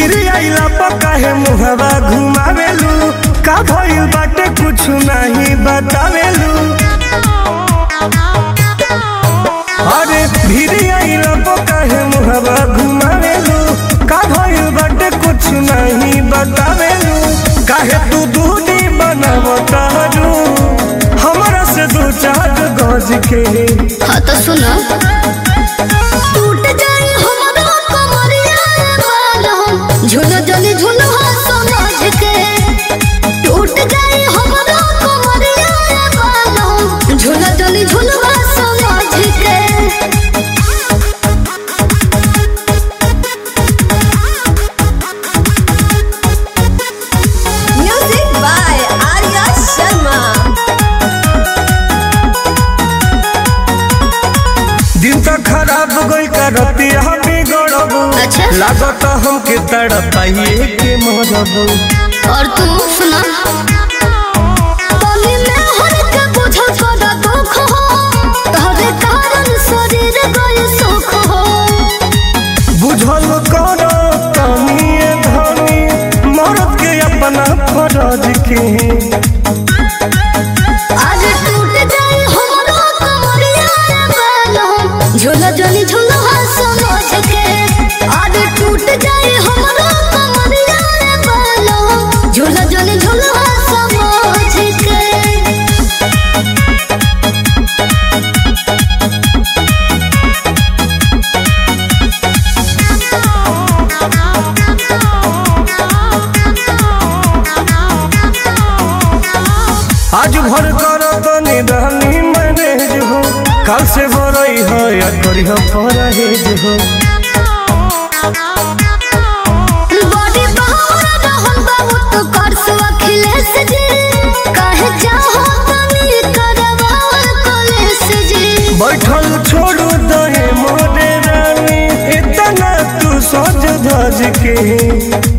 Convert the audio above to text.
भीड़ आइला पर काहे मुहवा घुमावेलू का भइल बाटे कुछ नहीं बतावेलू अरे भीड़ आइला पर काहे मुहवा घुमावेलू का भइल बाटे कुछ नहीं बतावेलू काहे तू दूधी बनावतारू हमरा से दो चार गज के हाँ तो सुनो टूट जाए हमारा कमरिया बालों झुनो जली झुनो समझ के टूट जाए हमारा कमरिया बालों झुनो जली झुनो समझ के Music by Arya Sharma. दिन तो खराब गई करती हम बिगड़बू अच्छा। लागत हमके तड़पाइए के मरबू और तू सुना तनी में हर के बुझल कदा दुख हो तोहरे कारण शरीर गए सुख हो बुझल करो तनिए धनी मरद के अपना फरज के आज टूट जाए हमारा कमरिया बालों झूला जली झूला समझ के आज टूट जाए हमारा कमरिया बालों झूला जली झूला समझ के आज भर करो तनी रहनी मैनेज हो कल से बरई हो या करी हो परहेज हो बॉडी बहारा रहन बाबू तो कर सो अखिलेश जी काहे चाहो तनी करवा कलेश जी बैठल छोड़ू दहे मोरे रानी इतना तू सज धज के